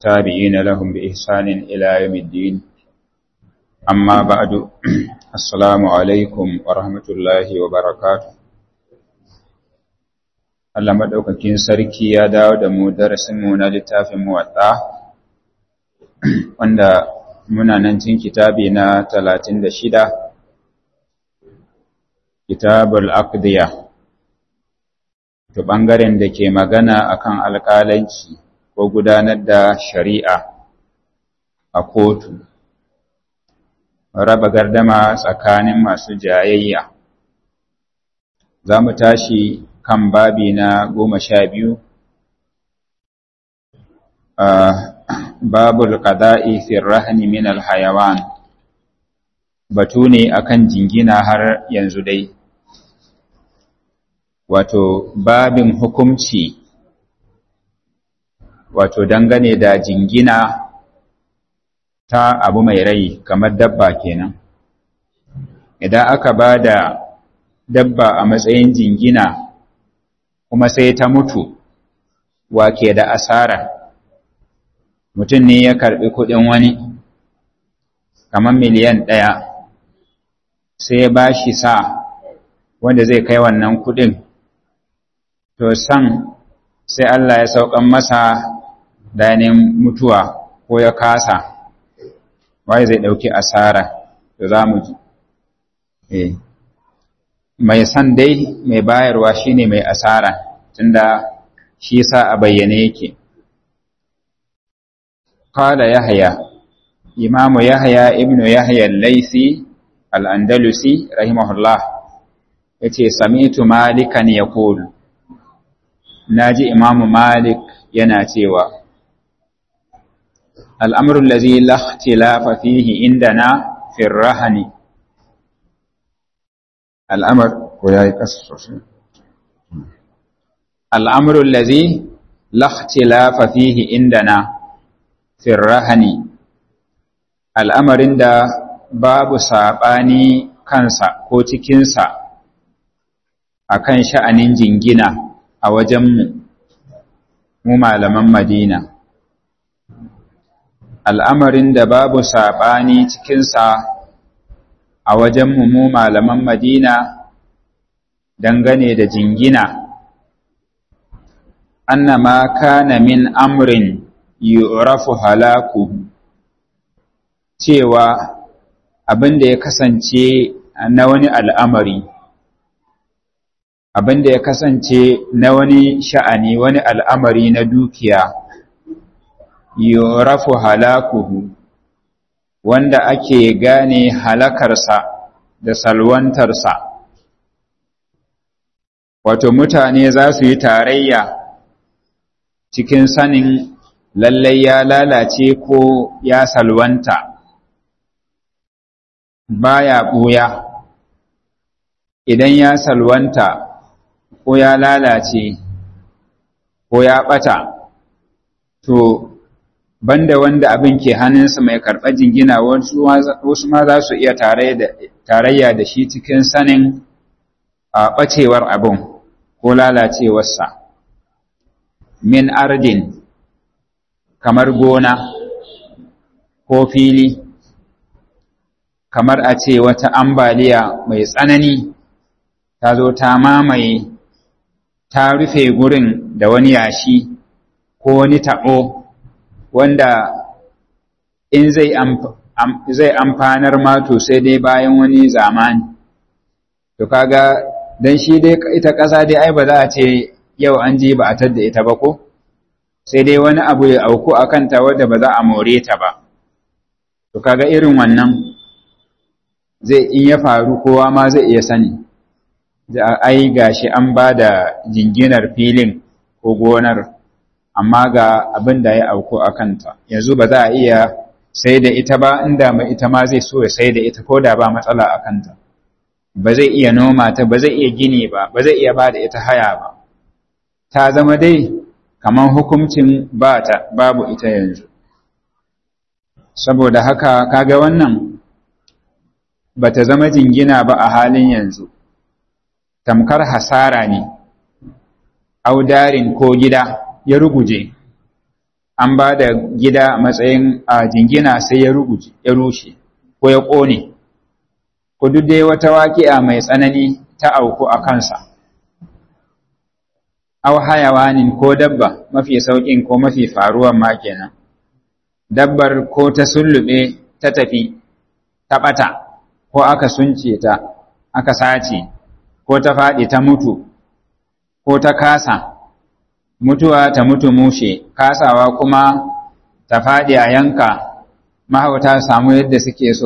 تابعين لهم بإحسان إلى يوم الدين أما بعد السلام عليكم ورحمة الله وبركاته Allah maɗaukakin sarki ya dawo da mu darasinmu na littafin muwaɗa wanda muna nan cin kitabi na talatin da shida kitabul aqdiya to ɓangaren da ke magana akan alƙalanci ko gudanar da shari'a a kotu raba gardama tsakanin masu jayayya za mu tashi kan babi na goma sha biyu babul qada'i fi rahni min al-hayawan batu ne akan jingina har yanzu dai wato babin hukumci wato dangane da jingina ta abu mai rai kamar dabba kenan idan aka ba da dabba a matsayin jingina kuma sai ta mutu wake da asara mutum ne ya karbi kudin wani kamar miliyan ɗaya sai ya ba shi sa wanda zai kai wannan kudin to san sai Allah ya saukan masa dainin mutuwa ko ya kasa wai zai ɗauki asara to za mu ji eh mai san dai mai bayarwa shine mai asara tunda shi sa a bayyane yake qala yahya imamu yahya ibnu yahya al-laisi al-andalusi rahimahullah yace sami'tu malikan yaqul naji imamu malik yana cewa الأمر الذي لا اختلاف فيه عندنا في الرهن الأمر الأمر الذي لا اختلاف فيه عندنا في الرهن الأمر عند باب ساباني kansa ko cikinsa a kan sha'anin jingina a wajenmu mu malaman Madina. al'amarin da babu saɓani cikinsa a wajenmu mu malaman Madina dangane da jingina, annama kana min amrin yurafu halaku cewa abin da ya kasance na wani al'amari, abin da ya kasance na wani sha'ani wani al'amari na dukiya. yurafu halakuhu wanda ake gane halakarsa da salwantarsa wato mutane za su yi tarayya cikin sanin lallai ya lalace ko ya salwanta baya ɓuya idan ya salwanta ko ya lalace ko ya ɓata to banda wanda abin ke hannunsa mai karɓar jingina wasu ma za su iya tarayya da shi cikin sanin a ɓacewar abin ko lalacewarsa min ardin kamar gona ko fili kamar a ce wata ambaliya mai tsanani ta zo ta mamaye ta rufe gurin da wani yashi ko wani taɓo wanda in zai zai amfanar ma to sai dai bayan wani zamani to kaga dan shi dai ita ƙasa dai ai ba za a ce yau an je ba a tadda ita ba ko sai dai wani abu ya auku a kanta wadda ba za a more ta ba to kaga irin wannan zai in ya faru kowa ma zai iya sani da ai gashi an ba da jinginar filin ko gonar amma ga abin da ya auku a kanta yanzu ba za a iya sai da ita ba inda mai ita ma zai so ya sai da ita ko da ba matsala a kanta ba zai iya noma ta ba zai iya gini ba ba zai iya ba da ita haya ba ta zama dai kamar hukuncin ba ta babu ita yanzu saboda haka kaga wannan ba ta zama jingina ba a halin yanzu tamkar hasara ne audarin ko gida ya ruguje an ba da gida a matsayin a jingina sai ya ruguje ya rushe ko ya ƙone ko duk dai wata waƙi'a mai tsanani ta auku a kansa aw hayawanin ko dabba mafi sauƙin ko mafi faruwan ma kenan dabbar ko ta sullube ta tafi ta ɓata ko aka sunce ta aka sace ko ta faɗi ta mutu ko ta kasa mutuwa ta mutu mushe kasawa kuma ta faɗi a yanka mahauta samu yadda suke so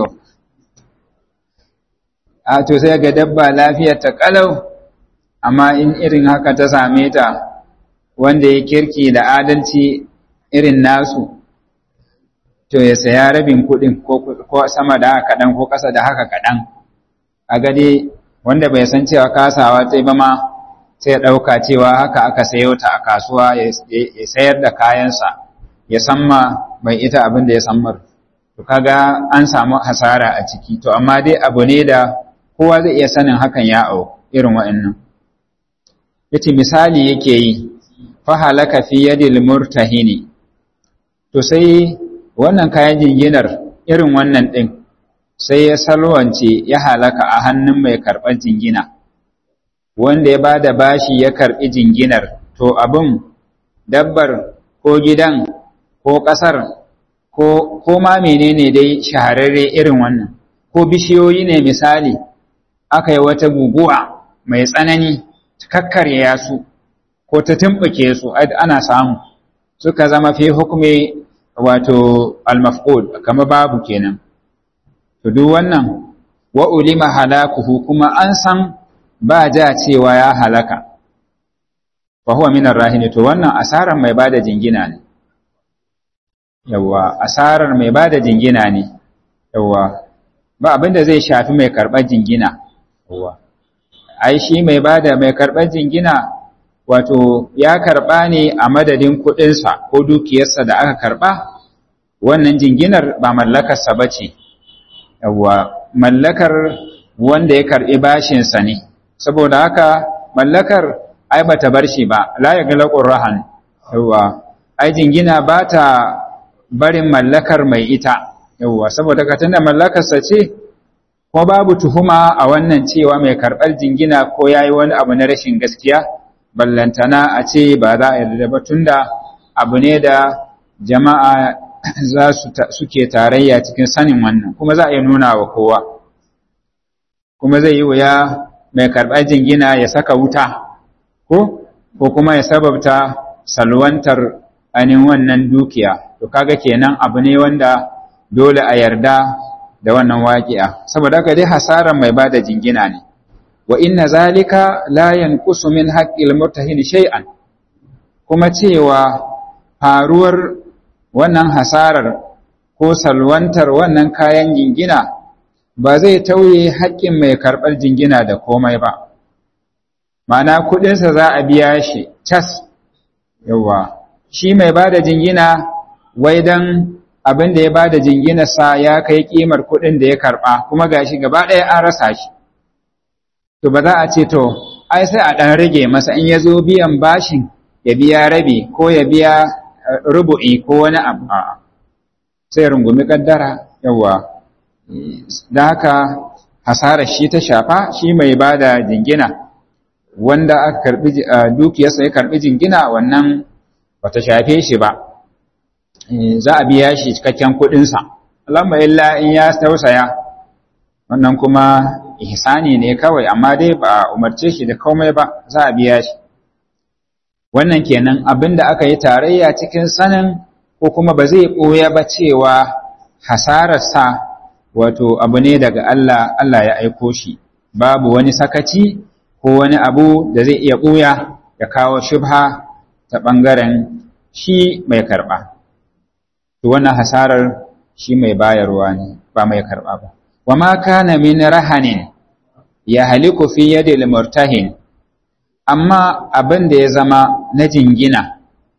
a to sai ga dabba lafiyar ta kalau amma in irin haka ta same ta wanda ya kirki da adalci irin nasu to ya saya rabin kuɗin ko sama da haka kaɗan ko ƙasa da haka kaɗan a gade wanda bai san cewa kasawa ta ba ma sai ya ɗauka cewa haka aka sayo ta a kasuwa ya sayar da kayansa ya samma mai ita abin da ya sammar to kaga an samu hasara a ciki to amma dai abu ne da kowa zai iya sanin hakan ya au irin wa'annan yace misali yake yi fa halaka fi yadil murtahini to sai wannan kayan jinginar irin wannan din sai ya salwance ya halaka a hannun mai karɓar jingina wanda ya bada bashi ya karɓi jinginar to abin dabbar ko gidan ko ƙasar ko ko ma menene dai shahararre irin wannan ko bishiyoyi ne misali aka yi wata guguwa mai tsanani kakkarya su ko ta tumɓuke su ana samu suka zama fi hukumi wato al-mafqud kama babu kenan to duk wannan wa ulima halakuhu kuma an san ba ja cewa ya halaka fa huwa min ar-rahin to wannan asarar mai bada jingina ne yawa asarar mai bada jingina ne yawa ba abinda zai shafi mai karɓar jingina yawa ai shi mai bada mai karɓar jingina wato ya karɓa ne a madadin kuɗinsa ko dukiyarsa da aka karɓa wannan jinginar ba mallakarsa ba ce yawa mallakar wanda ya karɓi bashinsa ne saboda haka mallakar ai ba ta bar shi ba la ya galaƙun rahan yawa ai jingina ba ta barin mallakar mai ita yawa saboda ka tunda mallakarsa ce ko babu tuhuma a wannan cewa mai karɓar jingina ko ya yi wani abu na rashin gaskiya ballantana a ce ba za a yarda ba tunda abu ne da jama'a za su suke tarayya cikin sanin wannan kuma za a iya nuna wa kowa kuma zai yi wuya mai karɓar jingina ya saka wuta ko ko kuma ya sababta salwantar ainihin wannan dukiya to kaga kenan abu ne wanda dole a yarda da wannan waƙi'a saboda haka dai hasaran mai bada jingina ne wa inna zalika la yanqusu min haqqil murtahin shay'an kuma cewa faruwar wannan hasarar ko salwantar wannan kayan jingina ba zai tauye haƙƙin mai karɓar jingina da komai ba ma'ana kuɗinsa za a biya shi cas yawa shi mai ba da jingina wai dan abin da ya ba da jinginarsa ya kai ƙimar kuɗin da ya karɓa kuma gashi gaba ɗaya an rasa shi to ba za a ce to ai sai a ɗan rage masa in ya zo biyan bashin ya biya rabi ko ya biya rubu'i ko wani abu a sai rungumi kaddara yawa da haka hasarar shi ta shafa shi mai ba da jingina wanda aka karbi dukiyarsa ya karbi jingina wannan bata shafe shi ba za a biya shi cikakken kuɗinsa Allahumma illa in ya tausaya wannan kuma ihsani ne kawai amma dai ba umarce shi da komai ba za a biya shi wannan kenan abinda aka yi tarayya cikin sanin ko kuma ba zai ɓoya ba cewa hasararsa wato abu ne daga Allah Allah ya aiko shi babu wani sakaci ko wani abu da zai iya ɓoya ya kawo shubha ta ɓangaren shi mai karɓa to wannan hasarar shi mai bayarwa ne ba mai karɓa ba wa ma kana min rahanin ya haliku fi yadil murtahin amma abin da ya zama na jingina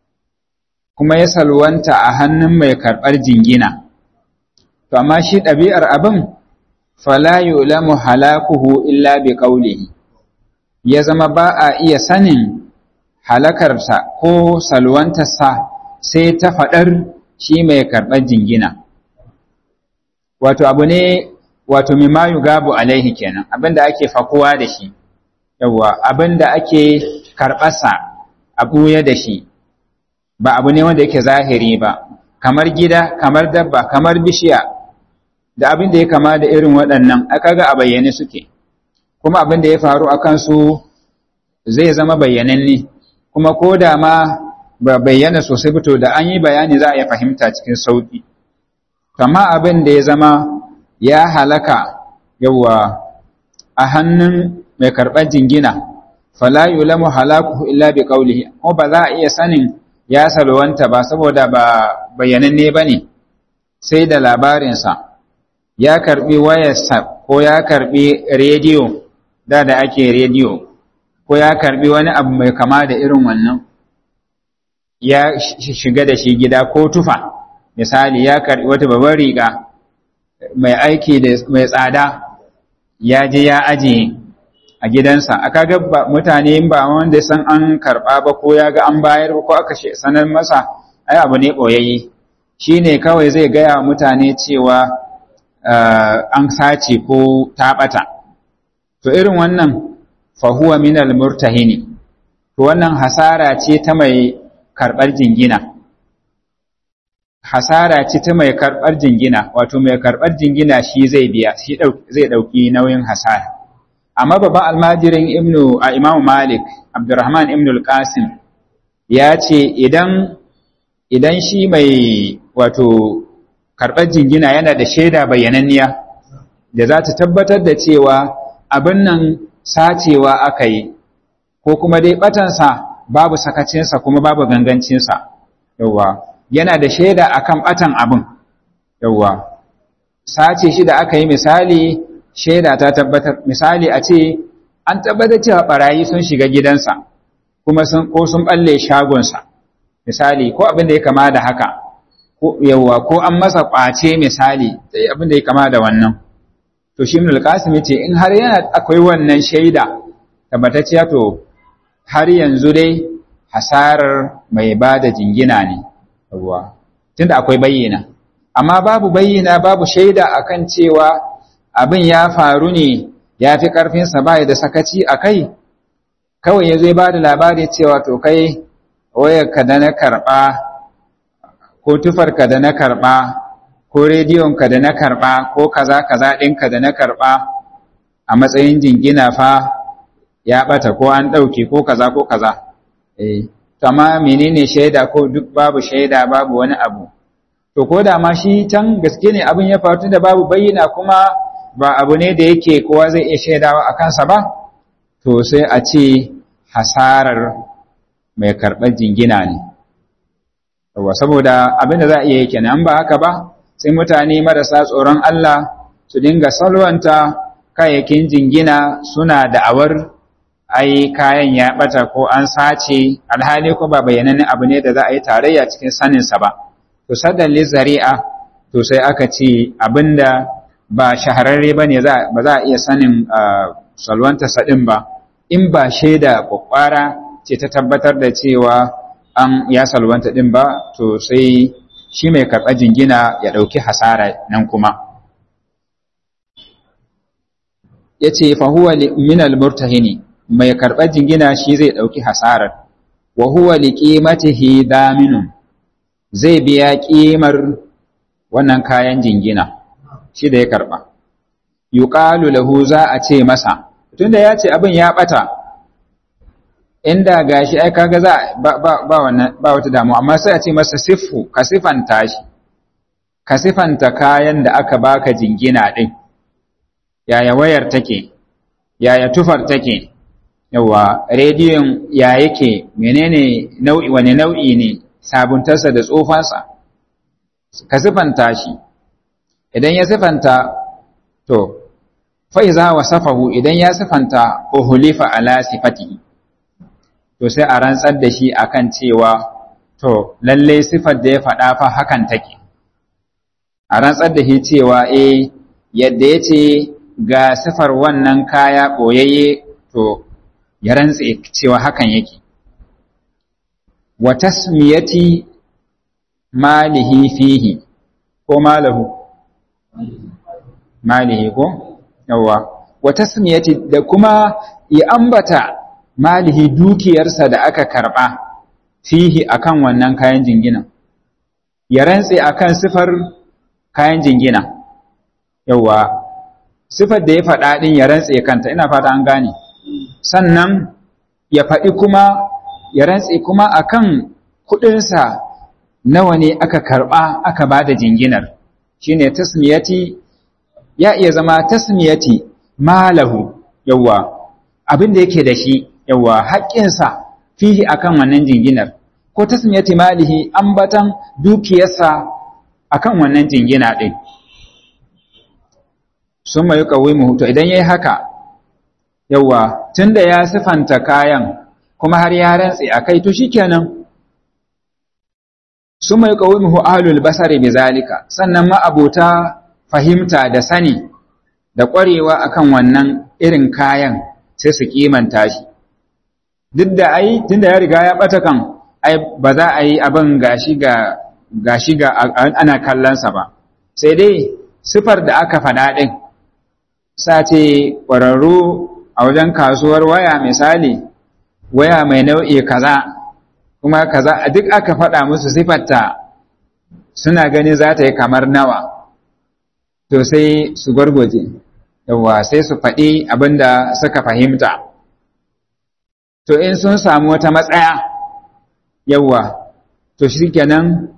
kuma ya salwanta a hannun mai karɓar jingina to amma shi ɗabi'ar abin fala yulamu halakuhu illa bi qawlihi ya zama ba a iya sanin halakarsa ko salwantarsa sai ta faɗar shi mai karɓar jingina wato abu ne wato mimayu gabu alaihi kenan abinda ake fakuwa da shi yawwa abinda ake karɓarsa a ɓuya da shi ba abu ne wanda yake zahiri ba kamar gida kamar dabba kamar bishiya da abin da ya kama da irin waɗannan aka ga a bayyane suke kuma abin da ya faru a kansu zai zama bayyananne kuma ko da ma ba bayyana sosai fito da an yi bayani za a iya fahimta cikin sauƙi kama abin da ya zama ya halaka yawa a hannun mai karɓar jingina fala yulamu halakuhu illa bi qawlihi ko ba za a iya sanin ya salwanta ba saboda ba bayyananne bane sai da labarinsa ya karbi wayarsa ko ya karbi rediyo da da ake rediyo ko ya karbi wani abu mai kama da irin wannan ya shiga da shi gida ko tufa misali ya karbi wata babbar riga mai aiki da mai tsada ya je ya ajiye a gidansa aka ga mutane ba wanda san an karba ba ko ya ga an bayar ko aka sanar masa ai abu ne boyayye shine kawai zai gaya mutane cewa an sace ko taɓata. To irin wannan fahuwa minal murtahini, to wannan hasara ce ta mai karɓar jingina. Hasara ce ta mai karɓar jingina, wato mai karɓar jingina shi zai biya, shi zai ɗauki nauyin hasara. Amma babban almajirin Ibnu a Imam Malik, Abdurrahman Ibn al-Qasim, ya ce idan idan shi mai wato karɓar jingina yana da shaida bayyananniya da za ta tabbatar da cewa abin nan sacewa aka yi ko kuma dai batansa babu sakacinsa kuma babu gangancinsa yauwa yana da shaida akan batan abin yauwa sace shi da aka yi misali shaida ta tabbatar misali a ce an tabbatar cewa barayi sun shiga gidansa kuma sun ko sun balle shagonsa misali ko abin da ya kama da haka yawwa ko an masa ƙwace misali sai abin da ya kama da wannan to shi ibn al-qasim yace in har yana akwai wannan shaida tabbatacciya to har yanzu dai hasarar mai bada jingina ne yawwa tunda akwai bayyana amma babu bayyana babu shaida akan cewa abin ya faru ne ya fi ƙarfinsa ba da sakaci a kai kawai ya zai ba da labari cewa to kai wayarka da na karɓa ko tufarka da na karɓa ko rediyonka da na karɓa ko kaza kaza ɗinka da na karɓa a matsayin jingina fa ya ɓata ko an ɗauke ko kaza ko kaza eh amma menene shaida ko duk babu shaida babu wani abu to ko da ma shi can gaske ne abin ya faru da babu bayyana kuma ba abu ne da yake kowa zai iya shaidawa a kansa ba to sai a ce hasarar mai karɓar jingina ne saboda abin da za a iya yi kenan ba haka ba sai mutane marasa tsoron Allah su dinga salwanta kayayyakin jingina suna da'awar ai kayan ya bata ko an sace alhali ko ba bayyanannen abu ne da za a yi tarayya cikin saninsa ba to sadan zari'a to sai aka ce abinda ba shahararre ba ne ba za a iya sanin salwanta sadin ba in ba shaida kwakwara ce ta tabbatar da cewa an ya salwanta din ba to sai shi mai karɓar jingina ya ɗauki hasara nan kuma ya ce fahuwa minal murtahini mai karɓar jingina shi zai ɗauki hasarar wa huwa liqimatihi daminun zai biya ƙimar wannan kayan jingina shi da ya karɓa yuqalu lahu za a ce masa tunda ya ce abin ya ɓata inda gashi ai kaga za ba ba ba wannan ba wata damu amma sai a ce masa siffu ka sifanta shi ka sifanta kayan da aka baka jingina din yaya wayar take yaya tufar take yawa rediyon ya yake menene nau'i wani nau'i ne sabuntarsa da tsofansa ka sifanta shi idan ya sifanta to fa iza wasafahu idan ya sifanta uhulifa ala sifatihi to sai a rantsar da shi akan cewa to lalle sifar da ya faɗa fa hakan take a rantsar da shi cewa eh yadda ya ce ga sifar wannan kaya ɓoyayye to ya rantse cewa hakan yake wa tasmiyati malihi fihi ko malahu malihi ko yawa wa tasmiyati da kuma ya ambata malihi dukiyarsa da aka karba fihi akan wannan kayan jingina ya rantse akan sifar kayan jingina yawa sifar da ya faɗa ɗin ya rantse kanta ina fata an gane sannan ya faɗi kuma ya rantse kuma akan kuɗinsa nawa ne aka karɓa aka ba da jinginar shine tasmiyati ya iya zama tasmiyati malahu yawa abin da yake da shi yawa haƙƙinsa fihi akan wannan jinginar ko tasmiyati malihi ambatan dukiyarsa akan wannan jingina ɗin sun mai mu to idan ya yi haka yawa tun da ya sifanta kayan kuma har ya rantse a kai to shi kenan sun mai mu ahlul basari bi zalika sannan ma'abota fahimta da sani da ƙwarewa akan wannan irin kayan sai su kimanta shi duk da ai tun da ya riga ya ɓata kan ai ba za a yi abin gashi ga gashi ga ana kallonsa ba sai dai sifar da aka faɗa ɗin sace ƙwararru a wajen kasuwar waya misali waya mai nau'i kaza kuma kaza duk aka faɗa musu sifarta suna gani za ta yi kamar nawa to sai su gwargwaje yawa sai su faɗi abin da suka fahimta to in sun samu wata matsaya yawa to shi kenan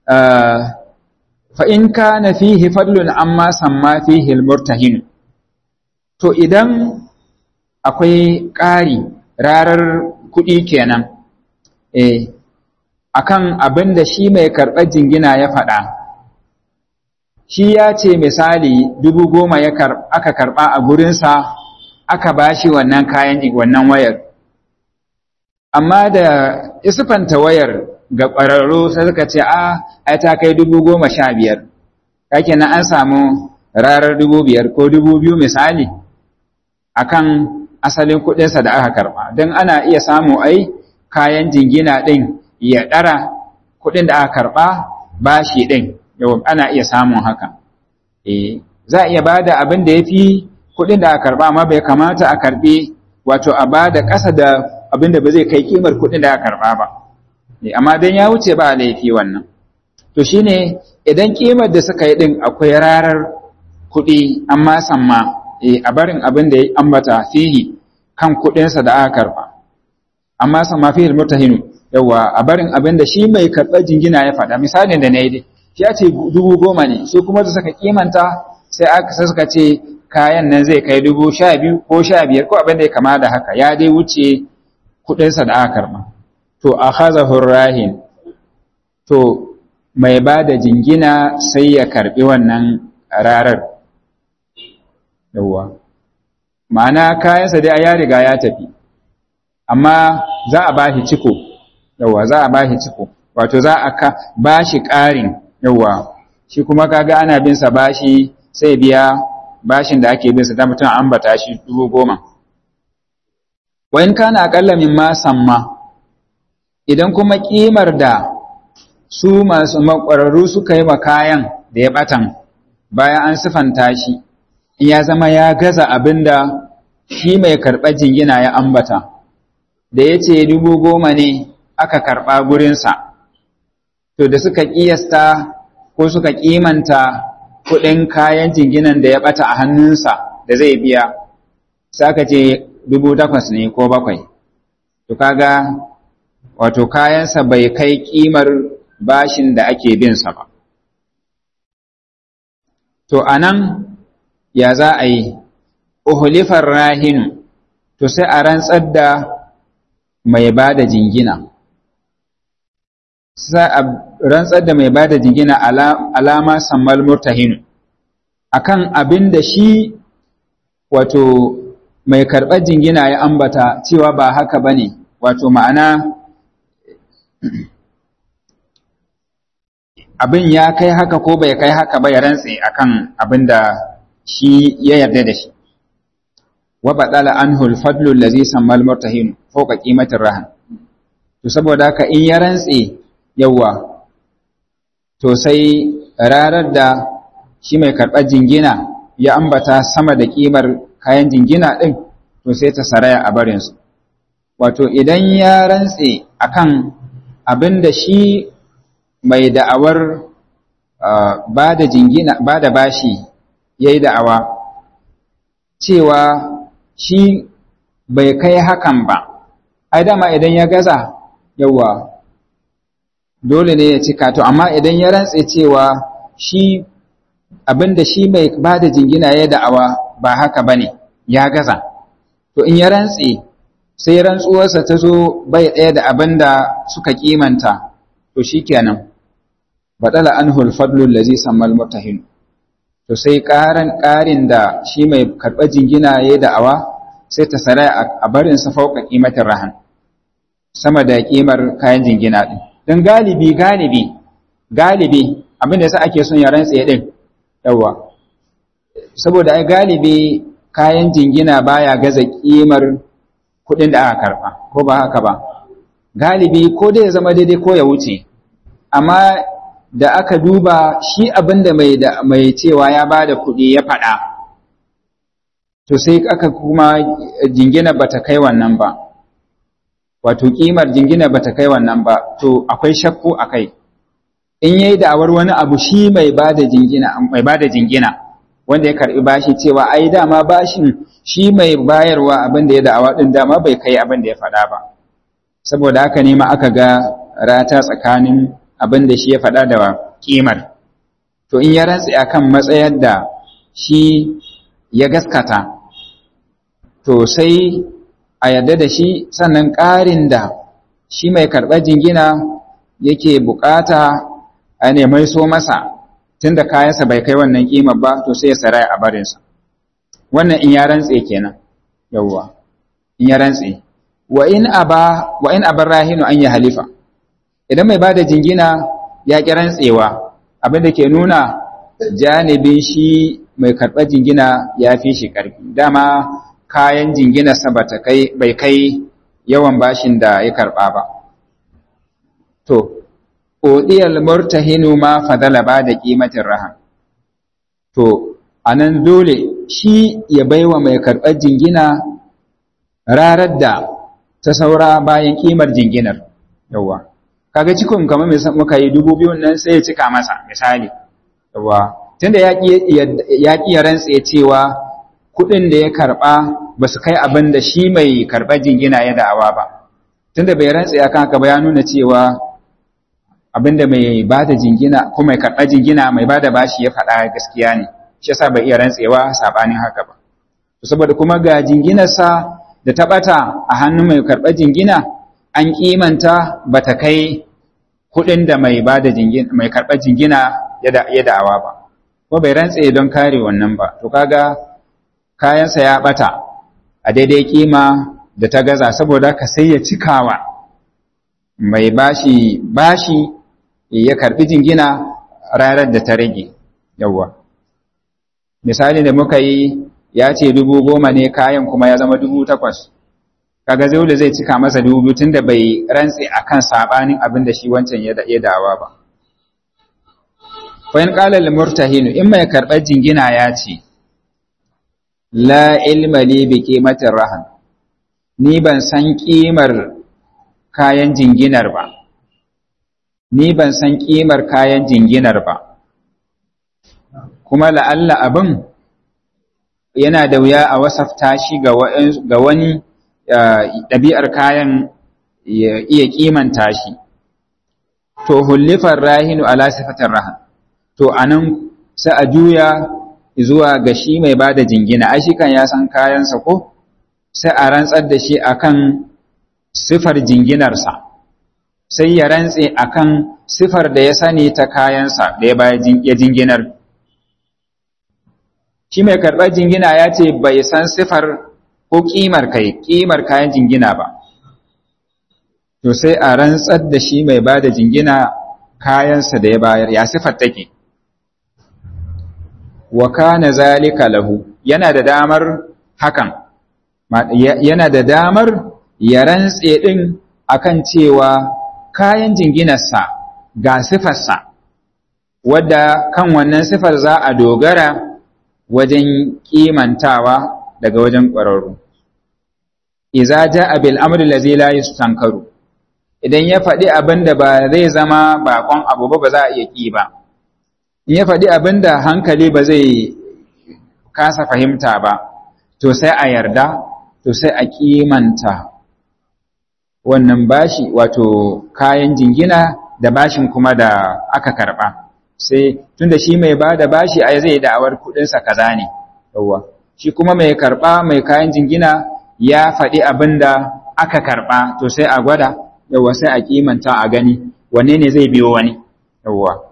fa'in ka na fihi fadlun amma samma fihi murtahin to idan akwai ƙari rarar kuɗi kenan eh akan abin da shi mai karɓar jingina ya faɗa shi ya ce misali dubu goma aka karɓa a gurinsa aka ba shi wannan kayan wannan wayar amma da isufanta wayar ga ƙwararru sai suka ce a ai ta kai dubu goma sha biyar kake na an samu rarar dubu biyar ko dubu biyu misali akan asalin kuɗinsa da aka karɓa don ana iya samu ai kayan jingina ɗin ya ɗara kuɗin da aka karɓa bashi ɗin yau ana iya samun haka eh za a iya ba da abin da ya fi kuɗin da aka karɓa amma bai kamata a karɓi wato a ba da ƙasa da abin da ba zai kai kimar kuɗin da aka karɓa ba amma don ya wuce ba laifi wannan to shine idan kimar da suka yi ɗin akwai rarar kuɗi amma samma a barin abin da ya ambata fihi kan kuɗinsa da aka karɓa amma samma fihi mutahinu yawa a barin abin da shi mai karɓar jingina ya faɗa misalin da na yi dai ya ce dubu goma ne su kuma da suka kimanta sai aka sai suka ce kayan nan zai kai dubu sha biyu ko sha biyar ko abin da ya kama da haka ya dai wuce kuɗinsa da aka karɓa to a haza rahin to mai ba da jingina sai ya karɓi wannan rarar yawwa ma'ana kayansa dai ya riga ya tafi amma za a ba shi ciko yawwa za a ba shi ciko wato za a ka ba shi ƙarin yawwa shi kuma kaga ana bin sa bashi sai biya bashin da ake bin sa da mutum ambata shi dubu goma wa in kana aqalla mimma samma idan kuma kimar da su masu makwararru suka yi kayan da ya batan bayan an sifanta shi in ya zama ya gaza abinda shi mai karɓar jingina ya ambata da ya ce dubu goma ne aka karɓa gurinsa to da suka ƙiyasta ko suka ƙimanta kuɗin kayan jinginan da ya ɓata a hannunsa da zai biya saka ce dubu takwas ne ko bakwai to kaga wato kayansa bai kai ƙimar bashin da ake binsa ba to anan ya za a yi uhulifar rahinu to sai a rantsar da mai ba da jingina sai a rantsar da mai ba da jingina alama sammal murtahinu akan abin da shi wato mai karɓar jingina ya ambata cewa ba haka ba ne wato ma'ana abin ya kai haka ko bai kai haka ba ya rantse akan abin da shi ya yarda da shi wa badala anhu al-fadlu allazi sammal murtahin fawqa qimatir rahan to saboda haka in ya rantse yawa to sai rarar da shi mai karɓar jingina ya ambata sama da ƙimar kayan jingina ɗin to sai ta saraya a barinsu wato idan ya rantse akan abin da shi mai da'awar ba da jingina ba da bashi ya yi da'awa cewa shi bai kai hakan ba ai dama idan ya gaza yawa dole ne ya cika to amma idan ya rantse cewa shi abinda shi mai ba da jingina ya da'awa ba haka bane ya gaza to in ya rantse sai rantsuwarsa ta zo bai ɗaya da abinda suka kimanta to shikenan badala anhu al-fadlu allazi sammal mutahin to sai ƙaran ƙarin da shi mai karɓar jingina ya da'awa sai ta sarai a barin sa fauka ƙimatin rahan sama da ƙimar kayan jingina ɗin don galibi galibi galibi abin da yasa ake son ya rantse ɗin yawa saboda ai galibi kayan jingina baya gaza ƙimar kuɗin da aka karɓa ko ba haka ba galibi ko dai ya zama daidai ko ya wuce amma da aka duba shi abin da mai da mai cewa ya ba da kuɗi ya faɗa to sai aka kuma jingina bata kai wannan ba wato ƙimar jingina bata kai wannan ba to akwai shakku a kai in yayi da'awar wani abu shi mai ba da jingina mai ba da jingina wanda ya karɓi bashi cewa ai dama bashin shi mai bayarwa abin da ya da'awa ɗin dama bai kai abin da ya faɗa ba saboda haka ne ma aka ga rata tsakanin abin da shi ya faɗa da ƙimar. To, in ya rantsi a kan matsayar da shi ya gaskata, to sai a yadda da shi sannan ƙarin da shi mai karɓar jingina yake buƙata a nemai so masa tun da kayansa bai kai wannan ƙimar ba, to sai ya saraya a barinsa. Wannan in ya rantse kenan, yawwa, in ya rantse. Wa in aba rahinu an yi halifa. idan mai bada jingina ya ƙi rantsewa abin da ke nuna janibin shi mai karɓar jingina ya fi shi ƙarfi dama kayan jinginarsa bai kai yawan bashin da ya karɓa ba to odiyar murtahinu ma fadala ba da ƙimatin rahan to a nan dole shi ya baiwa mai karɓar jingina rarar da ta saura bayan ƙimar jinginar yawwa kaga cikon kamar muka yi dubu biyun nan sai ya cika masa misali yawa tunda ya ƙi ya rantse cewa kuɗin da ya karɓa ba su kai abin da shi mai karɓar jingina ya da'awa ba tunda bai rantse a kan haka ba ya nuna cewa abin da mai ba da jingina ko mai karɓar jingina mai ba da bashi ya faɗa gaskiya ne shi yasa bai iya rantsewa saɓanin haka ba saboda kuma ga jinginarsa da ta ɓata a hannun mai karɓar jingina an kimanta ba ta kai kuɗin da mai ba da mai karɓar jingina ya da'awa ba ko bai rantse don kare wannan ba to kaga kayansa ya ɓata a daidai kima da ta gaza saboda ka sai ya cikawa mai bashi bashi ya karɓi jingina ranar da ta rage yawwa misali da muka yi ya ce dubu goma ne kayan kuma ya zama dubu takwas kaga zaule zai cika masa dubu biyu tunda bai rantse akan sabanin abin da shi wancan ya dawa ba fa in qala lil murtahin in mai karbar jingina ya ce la ilma li bi qimatir rahan ni ban san kimar kayan jinginar ba ni ban san kimar kayan jinginar ba kuma la'alla abin yana da wuya a wasafta shi ga wani ɗabi'ar kayan ya iya kimanta shi, to hullifar rahinu ala sifatar rahan, to a nan sai a juya zuwa ga shi mai ba da jingina, ai shi kan ya san kayansa ko, sai a rantsar da shi akan sifar jinginarsa, sai ya rantse akan sifar da ya sani ta kayansa da ya jinginar. Shi mai karɓar jingina ya ce bai san sifar ko ƙimar kai ƙimar kayan jingina ba to sai a rantsar da shi mai ba da jingina kayansa da ya bayar ya sifar take wa kana zalika lahu yana da damar hakan yana da damar ya rantse din akan cewa kayan jinginarsa ga sifarsa wadda kan wannan sifar za a dogara wajen kimantawa daga wajen ƙwararru iza ja'a bil amri allazi la yustankaru idan ya faɗi abin da ba zai zama bakon abu ba ba za a iya ƙi ba in ya faɗi abin da hankali ba zai kasa fahimta ba to sai a yarda to sai a kimanta wannan bashi wato kayan jingina da bashin kuma da aka karɓa sai tunda shi mai ba da bashi a zai da'awar kuɗinsa kaza ne yawwa shi kuma mai karɓa mai kayan jingina ya faɗi abin da aka karɓa to sai a gwada yawwa sai a kimanta a gani wanne ne zai biyo wani yawwa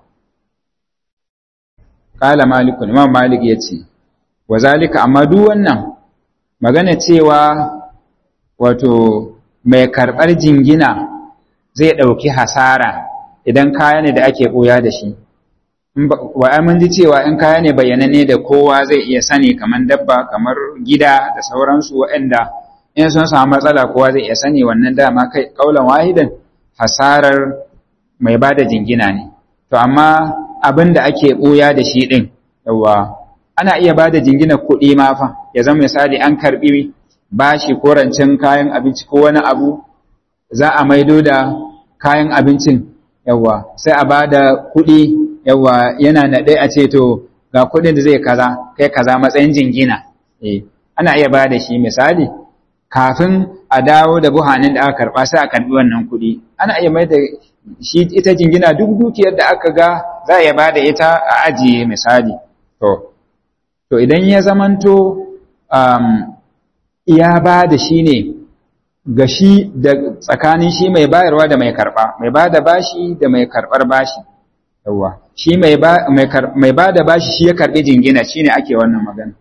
kala malikun imam malik ya ce wa zalika amma duk wannan magana cewa wato mai karɓar jingina zai ɗauki hasara idan kaya ne da ake ɓoya da shi wa mun ji cewa in kaya ne bayyanane da kowa zai iya sani kamar dabba kamar gida da sauransu waɗanda in sun samu matsala kowa zai iya sani wannan dama kai kaulan wahidan hasarar mai ba da jingina ne to amma abin da ake ɓoya da shi ɗin yawa ana iya ba da jingina kuɗi ma fa ya zama misali an karɓi bashi ko rancen kayan abinci ko wani abu za a maido da kayan abincin yawa sai a ba da kuɗi yawa yana naɗe a ce to ga kuɗin da zai kaza kai kaza matsayin jingina eh ana iya ba da shi misali kafin a dawo da buhanin da aka karɓa sai a karɓi wannan kuɗi ana iya mai da shi ita jingina duk dukiyar da aka ga za a iya ba da ita a ajiye misali to to idan ya zamanto um, ya ba da shi ne ga shi da tsakanin shi mai bayarwa da mai karɓa mai ba da bashi da mai karɓar bashi yawa shi mai ba da bashi shi ya karɓi jingina shi ne ake wannan magana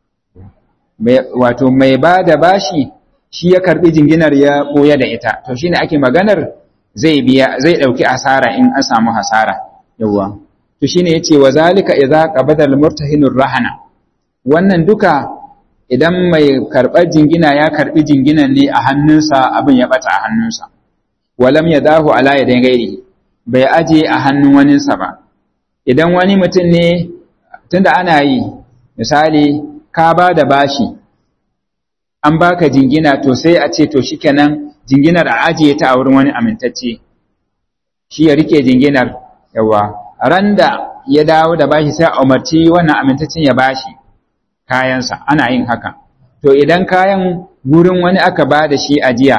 wato mai ba da bashi shi ya karɓi jinginar ya ɓoye da ita to shi ne ake maganar zai biya zai ɗauki asara in an samu hasara yawa to shi ne ya ce wa zalika idza qabada al-murtahinur rahana wannan duka idan mai karɓar jingina ya karɓi jinginan ne a hannunsa abin ya ɓata a hannunsa walam ya dahu ala ya dan gairi bai aje a hannun waninsa ba idan wani mutum ne tunda ana yi misali ka ba da bashi an baka jingina to sai a ce to shikenan jinginar a ajiye ta a wurin wani amintacce shi ya rike jinginar yawa randa ya dawo da bashi sai a umarci wannan amintaccen ya bashi kayansa ana yin haka to idan kayan gurin wani aka ba da shi ajiya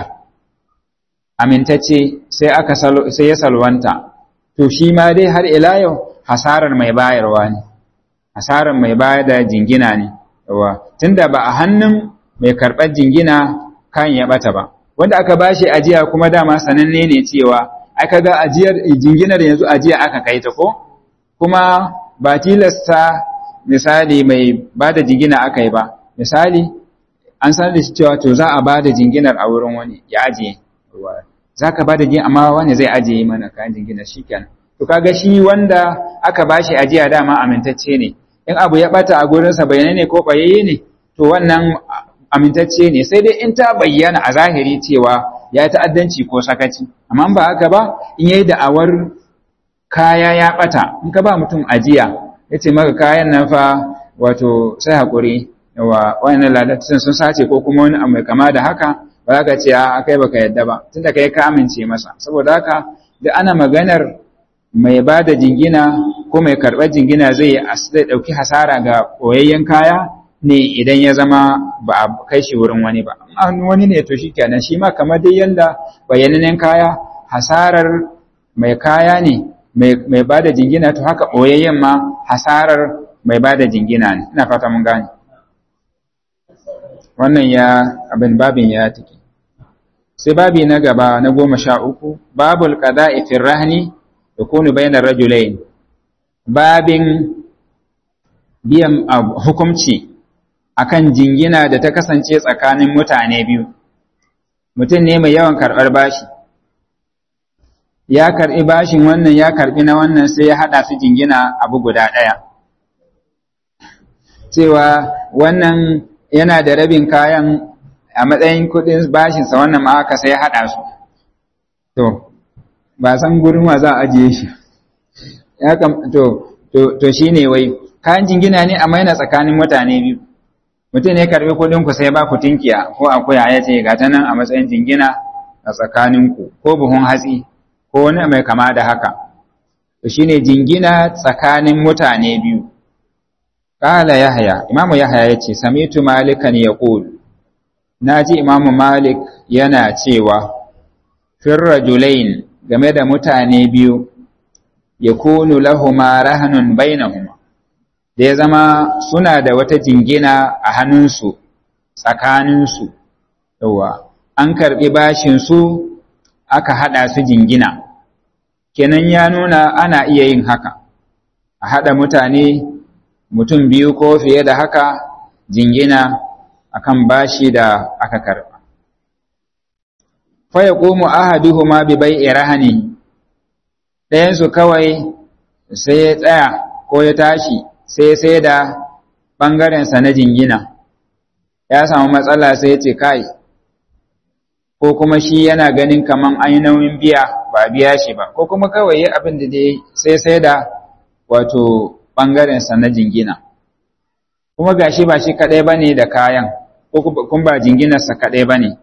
amintacce sai aka sai ya salwanta to shi ma dai har ila yau hasarar mai bayarwa ne hasarar mai bayar da jingina ne yawa tunda ba a hannun mai karɓar jingina kan ya bata ba wanda aka bashi ajiya kuma dama sananne ne cewa aka ga ajiyar jinginar yanzu ajiya aka kai ta ko kuma ba tilasta misali mai ba da jingina aka yi ba misali an sanar da shi cewa to za a ba da jinginar a wurin wani ya ajiye za ka ba da jingina amma wani zai ajiye mana kayan jingina shi kenan to kaga shi wanda aka ba shi ajiya dama amintacce ne in abu ya bata a gurinsa bayanai ne ko ɓayayye ne to wannan amintacce ne sai dai in ta bayyana a zahiri cewa ya yi ta'addanci ko sakaci amma ba haka ba in yayi da'awar kaya ya bata in ka ba mutum ajiya ya ce maka kayan nan fa wato sai haƙuri yawa wannan ladatun sun sace ko kuma wani abu mai kama da haka ba za ka ce a kai baka yadda ba tunda kai ka amince masa saboda haka da ana maganar mai ba da jingina ko mai karɓar jingina zai ɗauki hasara ga koyayyen kaya ne idan ya zama ba a kai shi wurin wani ba wani ne to shi kenan shi ma kamar dai yanda bayyanannen kaya hasarar mai kaya ne mai ba da jingina to haka ɓoyayyen ma hasarar mai ba da jingina ne ina fata mun gane wannan ya abin babin ya take sai babi na gaba na goma sha uku babul qada'i fi rahni yakunu bainar rajulain babin biyan hukumci akan jingina da ta kasance tsakanin mutane biyu mutum ne mai yawan karɓar bashi ya karɓi bashin wannan ya karɓi na wannan sai ya haɗa su jingina abu guda ɗaya cewa wannan yana da rabin kayan a matsayin kuɗin bashinsa wannan ma aka sai ya haɗa su to ba san gurin wa za a ajiye shi ya kam to to to shine wai kayan jingina ne amma yana tsakanin mutane biyu mutum ne karbi kuɗin ku sai ba ku tinkiya ko akuya ya ce ga ta nan a matsayin jingina a tsakanin ku ko buhun hatsi ko wani mai kama da haka to shine jingina tsakanin mutane biyu qala yahya imamu yahya yace samitu malikan yaqul naji imamu malik yana cewa fir rajulain game da mutane biyu yakunu lahuma rahanun bainahuma da ya zama suna da wata jingina a hannunsu tsakaninsu yawa an karɓi bashinsu aka haɗa su jingina kenan ya nuna ana iya yin haka a haɗa mutane mutum biyu ko fiye da haka jingina akan bashi da aka karɓa fa yaqumu ahaduhuma bi bai'i rahani ɗayansu kawai sai ya tsaya ko ya tashi sai sai da ɓangarensa na jingina ya samu matsala sai ya ce kai ko kuma shi yana ganin kaman an yi nauyin biya ba biya shi ba ko kuma kawai yi abin da dai sai sai da wato ɓangarensa na jingina kuma gashi ba shi kaɗai ba ne da kayan ko kuma ba jinginarsa kaɗai ba ne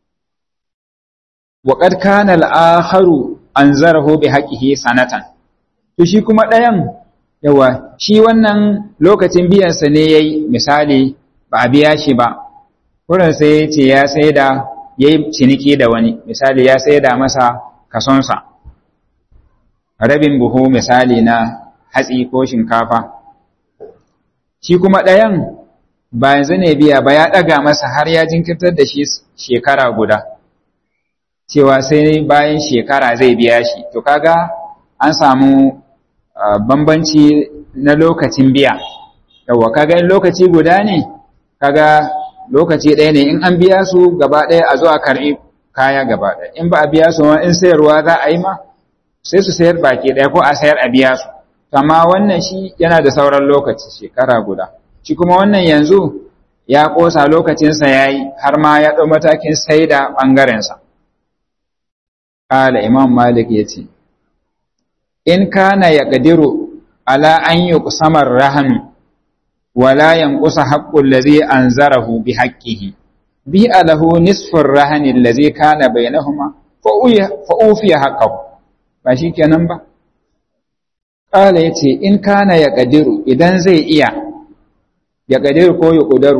waƙad kana al'aharu an zaraho bi haƙihi sanatan to shi kuma ɗayan yawa shi wannan lokacin biyansa ne ya yi misali ba a biya shi ba wurin sai ya ce ya sai da ya yi ciniki da wani misali ya sai da masa kasonsa rabin buhu misali na hatsi ko shinkafa shi kuma ɗayan ba yanzu ne biya ba ya ɗaga masa har ya jinkirtar da shi shekara guda cewa sai bayan shekara zai biya shi to kaga an samu bambanci na lokacin biya yawa kaga in lokaci guda ne kaga lokaci ɗaya ne in an biya su gaba ɗaya a zo a karɓi kaya gaba ɗaya in ba a biya su in sayarwa za a yi ma sai su sayar baki ɗaya ko a sayar a biya su amma wannan shi yana da sauran lokaci shekara guda shi kuma wannan yanzu ya ƙosa lokacinsa ya yi har ma ya ɗau matakin sai da ɓangarensa ƙala imam malik ya ce in kana ya ƙadiru ala an yi kusamar rahanu wala yanqusa haqqul ladhi anzarahu bi haqqihi bi alahu nisfur rahani alladhi kana bainahuma fa ufiya haqqahu ba shikenan ba qala yace in kana ya ƙadiru idan zai iya ya ƙadiru ko ya ƙudaru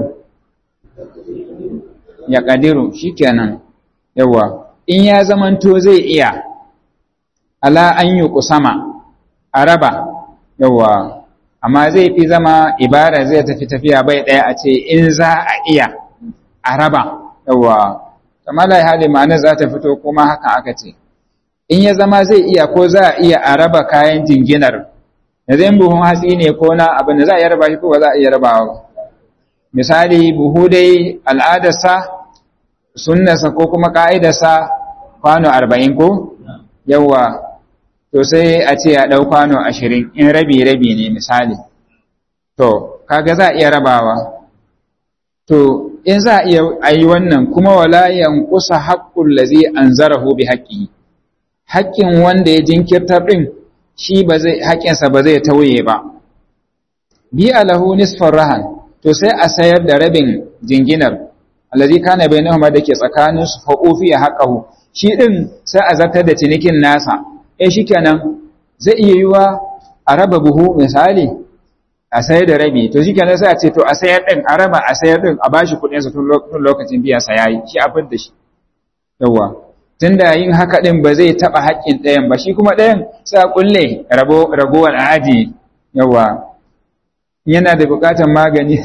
ya ƙadiru shikenan yawa in ya zamanto zai iya ala an yi kusama a raba yawa amma zai fi zama ibara zai tafi tafiya bai ɗaya a ce in za a iya a raba yawa kamar da hali ma'ana za ta fito kuma haka aka ce in ya zama zai iya ko za a iya a raba kayan jinginar da zai buhun hatsi ne ko na abin da za a iya raba shi ko ba za a iya rabawa misali buhu dai al'adarsa sunnasa ko kuma ka'idarsa kwano arba'in ko yawa to sai a ce ya ɗau kwano ashirin in rabi-rabi ne misali to kaga za a iya rabawa to in za a iya ayi wannan kuma wala yankusa haqqul ladzi anzarahu bi haqqi haƙƙin wanda ya jinkirtar din shi ba zai haƙƙinsa ba zai tauye ba bi alahu nisfar rahan to sai a sayar da rabin jinginar allazi kana bainahuma dake tsakanin su fa ufiya haqqahu shi din sai a zartar da cinikin nasa eh shikenan zai iya yiwa a raba buhu misali a sayar da rabi to shikenan sai a ce to a sayar din a raba a sayar din a bashi kuɗin sa tun lokacin biyan sa yayi shi a da shi yawa tunda yin haka din ba zai taba haƙƙin ɗayan ba shi kuma ɗayan sai a kulle rabo ragowar aji yawa yana da buƙatar magani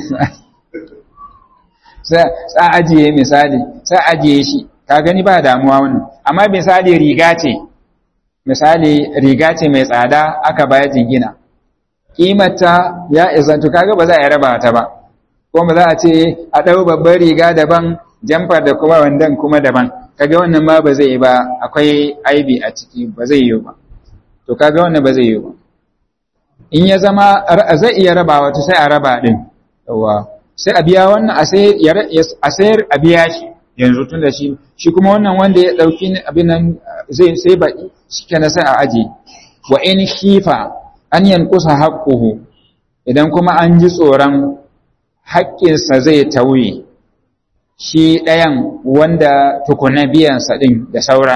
sai a ajiye misali sai a ajiye shi ka gani ba damuwa wannan amma misali riga ce misali riga ce mai tsada aka bayar jingina kimata ya izantu kaga ba za a raba ta ba ko ba za a ce a ɗau babbar riga daban jamfar da kuma wandan kuma daban kaga wannan ma ba zai yi ba akwai aibi a ciki ba zai yi ba to kaga wannan ba zai yi ba in ya zama zai iya rabawa to sai a raba din yawa sai a biya wannan a sayar a biya shi yanzu tun da shi shi kuma wannan wanda ya ɗauki abin nan zai sai baƙi shi kenan sai a aje wa in khifa an yankusa haƙƙuhu idan kuma an ji tsoron haƙƙinsa zai tauye shi ɗayan wanda tukuna biyansa ɗin da saura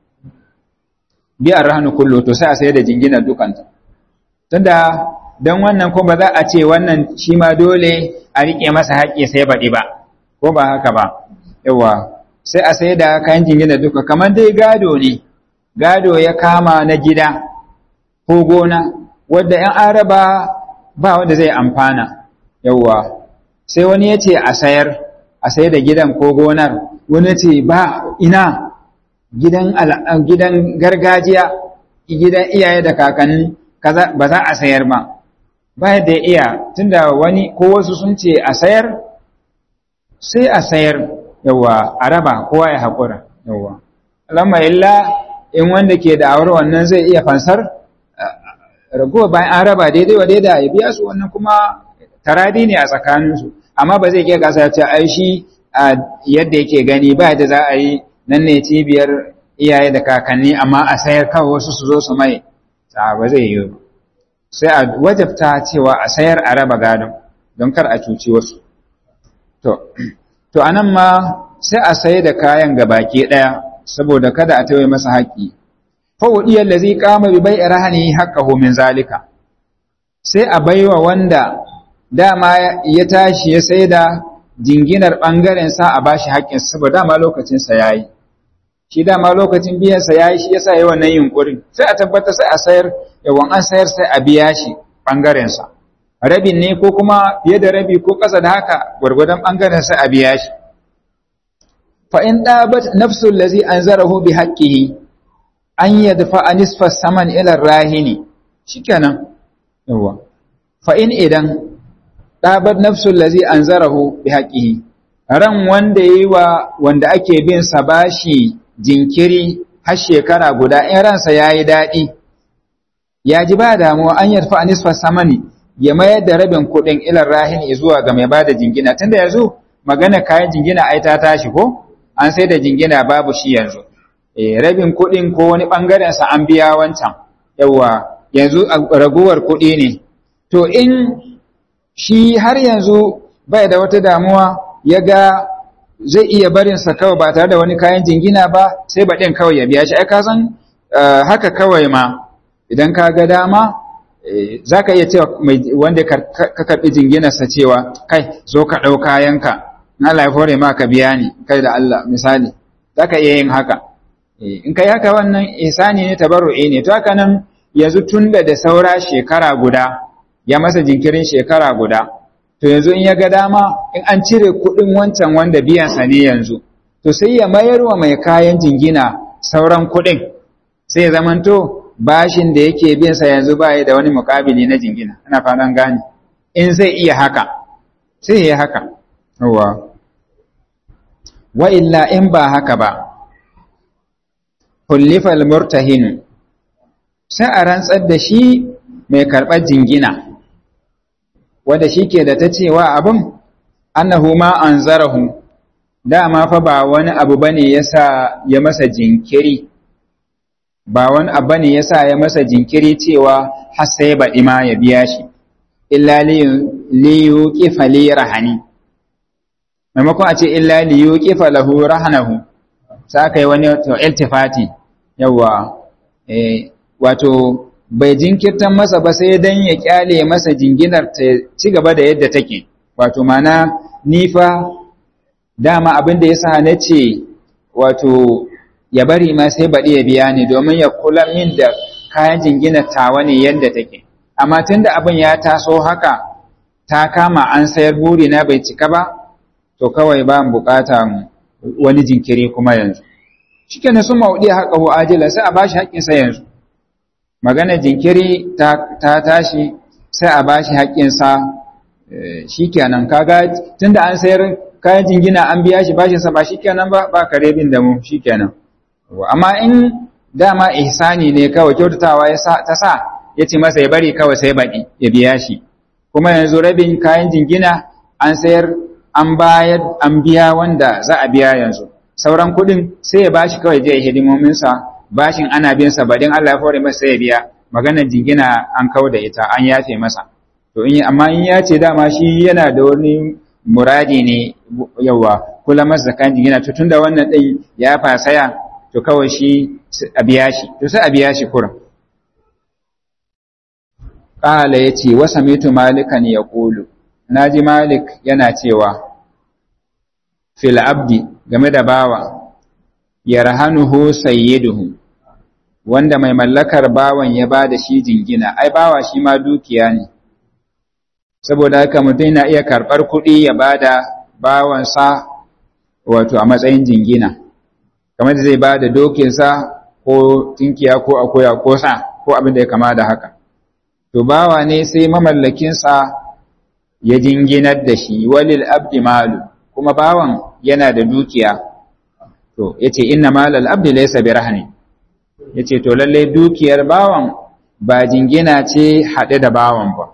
biyan rahanu kullu to sai a sayar da jingina dukanta tunda don wannan ko ba za a ce wannan shi ma dole a riƙe masa haƙƙi sai baɗi ba ko ba haka ba yawa sai a sayar da kayan jingina duka kamar dai gado ne gado ya kama na gida ko gona wadda ‘yan araba ba wanda zai amfana yawa sai wani ya ce a sayar a sayar da gidan ko gonar wani ce ba ina gidan gidan gargajiya gidan iyaye da kakanni kaza ba za a sayar ba ba da iya tunda wani ko wasu sun ce a sayar sai a sayar yawa a raba kowa ya haƙura yawa alamma illa in wanda ke da awar wannan zai iya fansar ragowa bayan an raba daidai wa daidai ya biya su wannan kuma taradi ne a tsakaninsu amma ba zai ke kasa ya ce ai shi yadda yake gani ba da za a yi nan ne cibiyar iyaye da kakanni amma a sayar kawai wasu su zo su mai ba zai yi sai a wajabta cewa a sayar a raba gadon don kar a cuci wasu to to anan ma sai a sayi da kayan gabaki daya saboda kada a tawaye masa haƙi fa wudiyal ladzi qama bi bai'i rahani haqqahu min zalika sai a baiwa wanda dama ya tashi ya sai da jinginar bangaren sa a bashi haƙƙin saboda dama lokacin sa yayi shi dama lokacin biyan sa yayi shi yasa yayi wannan yunkurin sai a tabbata sai a sayar yawan an sayar sai a biya shi bangaren sa rabin ne ko kuma fiye da rabi ko ƙasa da haka gwargwadon bangaren sa a biya shi fa in dabat nafsu allazi anzarahu bi haqqihi an yadfa nisfa saman ila rahini shikenan yawa fa in idan dabat nafsu allazi anzarahu bi haqqihi ran wanda yayi wa wanda ake bin sa bashi jinkiri har shekara guda in ransa yayi dadi ya ji ba damuwa an yadfa nisfa samani ya mayar da rabin kuɗin ila rahini zuwa ga mai bada jingina tunda yanzu magana kayan jingina ai ta tashi ko an sai da jingina babu shi yanzu eh rabin kuɗin ko wani ɓangaren sa an biya wancan yawa yanzu raguwar kuɗi ne to in shi har yanzu bai da wata damuwa ya ga zai iya barin sa kawai ba tare da wani kayan jingina ba sai baɗin kawai ya biya shi ai ka san haka kawai ma idan ka ga dama za ka iya cewa wanda ka karɓi jinginarsa cewa kai zo ka ɗau kayanka na Allah ya fore ma ka biya ni kai da Allah misali za ka iya yin haka in kai haka wannan ihsani ne tabarru'i ne to haka nan yanzu tun da da saura shekara guda ya masa jinkirin shekara guda to yanzu in ya ga dama in an cire kuɗin wancan wanda biyansa ne yanzu to sai ya mayar wa mai kayan jingina sauran kuɗin sai ya zamanto bashin da yake biyansa yanzu ba da wani mukabili na jingina ana fatan gane in zai iya haka sai ya yi haka yawa wa illa in ba haka ba kullifal murtahin sai a rantsar da shi mai karɓar jingina wanda shi ke da ta cewa abin annahu ma an zarahu dama fa ba wani abu bane yasa ya masa jinkiri ba wani abu ne yasa ya masa jinkiri cewa har sai baɗi ma ya biya shi illa li yuqifa li rahani maimakon a ce illa li yuqifa lahu rahanahu sai aka yi wani iltifati yawa eh wato bai jinkirtan masa ba sai dan ya kyale masa jinginar ta ci gaba da yadda take wato mana nifa dama abin da yasa na ce wato ya bari ma sai baɗi ya biya ni domin ya kula min da kayan jingina tawa ne yadda take amma tun da abin ya taso haka ta kama an sayar buri na bai cika ba to kawai ba bukata wani jinkiri kuma yanzu shike na sun maudi haka hu ajila sai a bashi haƙƙinsa yanzu magana jinkiri ta, ta tashi sai a bashi haƙƙinsa shikenan kaga tunda an sayar kayan jingina an biya shi bashinsa ba shikenan ba ba kare bin da mu shikenan amma in dama ihsani ne kawai kyautatawa ya ta sa ya ce masa ya bari kawai sai baɗi ya biya shi kuma yanzu rabin kayan jingina an sayar an bayar an biya wanda za a biya yanzu sauran kuɗin sai ya bashi kawai je hidimominsa bashin ana bin sa badin Allah ya fore masa sai ya biya maganar jingina an kau da ita an yafe masa to in amma in ya ce dama shi yana da wani muradi ne yawa kula masa zakan jingina to tunda wannan din ya fasaya to kawai shi a biya shi to sai a biya shi kurin qala yace wa samitu malikan yaqulu naji malik yana cewa fil abdi game da bawa yarhanuhu sayyiduhu wanda mai mallakar bawan ya bada shi jingina ai bawa shi ma dukiya ne saboda haka mutum na iya karɓar kuɗi ya bada bawansa wato a matsayin jingina kamar da zai bada dokinsa ko tinkiya ko akoya ko sa ko abin da ya kama da haka to bawa ne sai mamallakinsa ya jinginar da shi walil abdi malu kuma bawan yana da dukiya to yace inna malal abdi laysa birahni yace to lalle dukiyar bawan ba jingina ce hade da bawan ba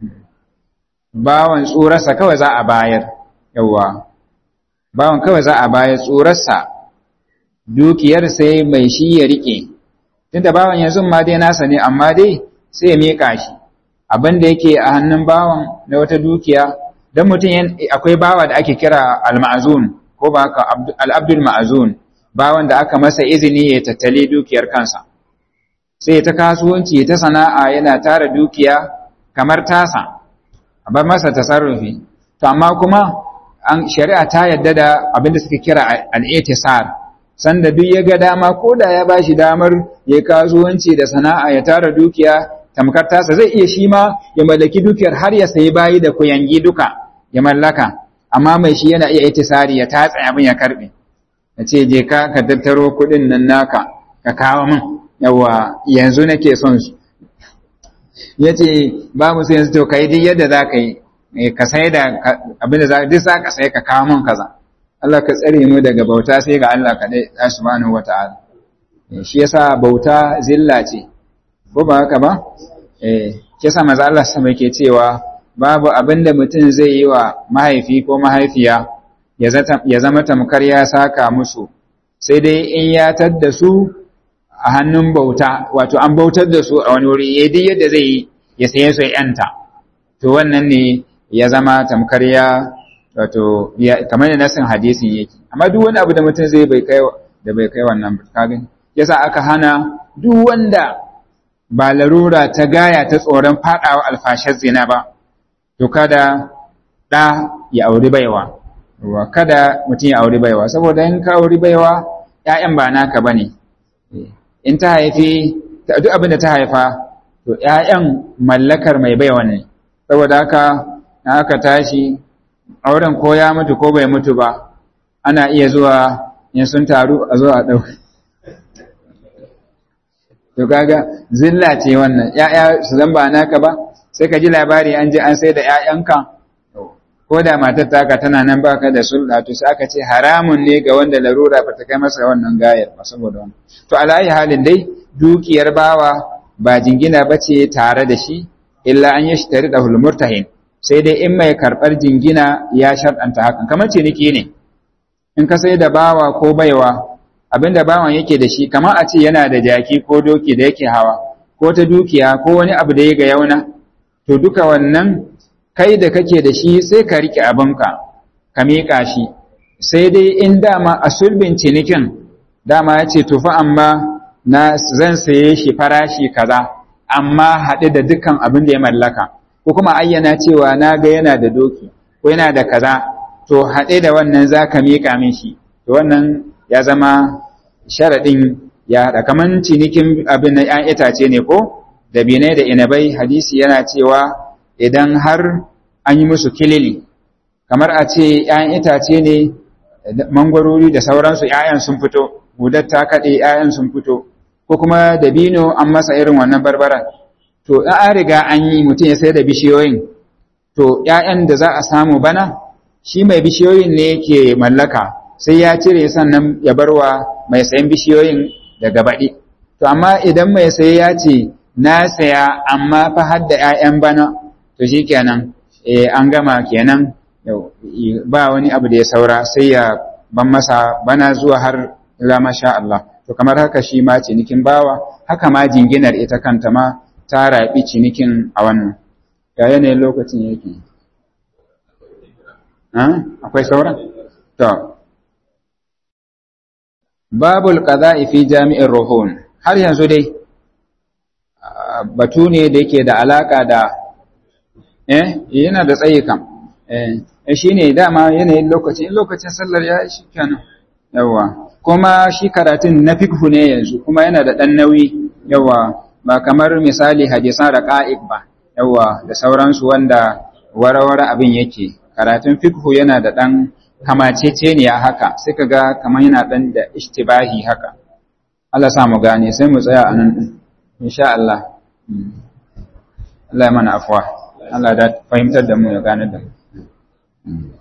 bawan tsurarsa kawai za a bayar yawa bawan kawai za a bayar tsurarsa dukiyar sai mai shi ya rike tunda bawan yanzu ma dai nasa ne amma dai sai ya mika shi abin da yake a hannun bawan na wata dukiya don mutum akwai bawa da ake kira al-ma'azun ko ba haka al-abdul ma'azun bawan da aka masa izini ya tattali dukiyar kansa sai ta kasuwanci ta sana'a yana tara dukiya kamar tasa a bar masa tasarrufi to amma kuma an shari'a ta yadda da abin da suka kira al-i'tisar sanda duk ya ga dama ko da ya bashi damar ya kasuwanci da sana'a ya tara dukiya tamkar tasa zai iya shi ma ya mallaki dukiyar har ya sayi bayi da kuyangi duka ya mallaka amma mai shi yana iya itisari ya tatsa abin ya karbe ya ce je ka ka tattaro kuɗin nan naka ka kawo min yawa yanzu nake son su ya ce babu sai yanzu to ka yi duk yadda za ka yi ka sai da abin da duk za ka sai ka kawo min kaza Allah ka tsare mu daga bauta sai ga Allah kaɗai subhanahu wata'ala shi yasa bauta zilla ce ko ba haka ba eh kisa maza Allah sama yake cewa babu abin da mutum zai yi wa mahaifi ko mahaifiya ya zama tamkar ya saka musu sai dai in ya tadda su a hannun bauta wato an bautar da su a wani wuri ya duk yadda zai yi ya saye su yanta to wannan ne ya zama tamkar ya wato kamar da nasin hadisin yake amma duk wani abu da mutum zai bai kai da bai kai wannan kagin yasa aka hana duk wanda ba larura ta gaya ta tsoron faɗawa alfashar zina ba, to kada ɗa ya auri baiwa, kada mutum ya auri baiwa, saboda in ka auri baiwa ‘ya'yan ba naka ba ne, in ta haifi, duk abin da ta haifa, to ‘ya'yan mallakar mai baiwa ne, saboda haka na aka tashi, auren ko ya mutu ko bai mutu ba, ana iya zuwa in sun taru a zuwa ɗauki. to kaga zilla ce wannan ƴaƴa su zan ba naka ba sai ka ji labari an je an sai da ƴaƴanka ko da matar taka tana nan baka da sulɗa to sai aka ce haramun ne ga wanda larura ba ta kai masa wannan gayar ba saboda wannan to alayi halin dai dukiyar bawa ba jingina ba ce tare da shi illa an yi shi tare da hulmurtahin sai dai in mai karɓar jingina ya sharɗanta hakan kamar ciniki ne in ka sai da bawa ko baiwa abinda bawan yake da shi kamar a ce yana da jaki ko doki da yake hawa ko ta dukiya ko wani abu da ya ga yauna to duka wannan kai da kake da shi sai ka rike abinka ka miƙa shi sai dai in dama a sulbin cinikin dama ya ce tufa amma na zan saye shi farashi kaza amma haɗe da dukkan abin da ya mallaka ko kuma ayyana cewa na ga yana da doki ko yana da kaza to haɗe da wannan za ka miƙa min shi to wannan ya zama sharaɗin ya haɗa kamar cinikin abin na ‘yan itace ne ko da binai da inabai hadisi yana cewa idan har an yi musu kilili kamar a ce ‘yan itace ne mangwarori da sauransu ‘ya'yan sun fito gudar ta kaɗe ‘ya'yan sun fito ko kuma dabino an masa irin wannan barbaran to in an riga an yi mutum ya sai da bishiyoyin to ‘ya'yan da za a samu bana shi mai bishiyoyin ne ke mallaka sai ya cire sannan ya barwa mai sayan bishiyoyin daga baɗi. To, amma idan mai saye ya ce, na saya amma fa har da ‘ya'yan bana, to shi kenan, e, an gama kenan ba wani abu da ya saura sai ya ban masa bana zuwa har ila masha Allah. To, kamar haka shi ma cinikin bawa, haka ma jinginar ita kanta ma ta raɓi cinikin a wannan ya yanayin lokacin yake akwai sauran? to babul qada'i fi jami'in ruhun har yanzu dai batu ne da yake da alaka da eh yana da tsayi kam eh shine dama yanayin lokacin lokacin sallar ya shi kenan yawa kuma shi karatun na fikhu ne yanzu kuma yana da dan nauyi yawa ba kamar misali hadisan raqa'iq ba yawa da sauransu wanda warawara abin yake karatun fikhu yana da dan kamaceceniya haka sai kaga kamar yana dan da ishtibahi haka Allah sa mu gane sai mu tsaya anan din insha Allah Allah ya mana afwa Allah da fahimtar da mu ya gane da mu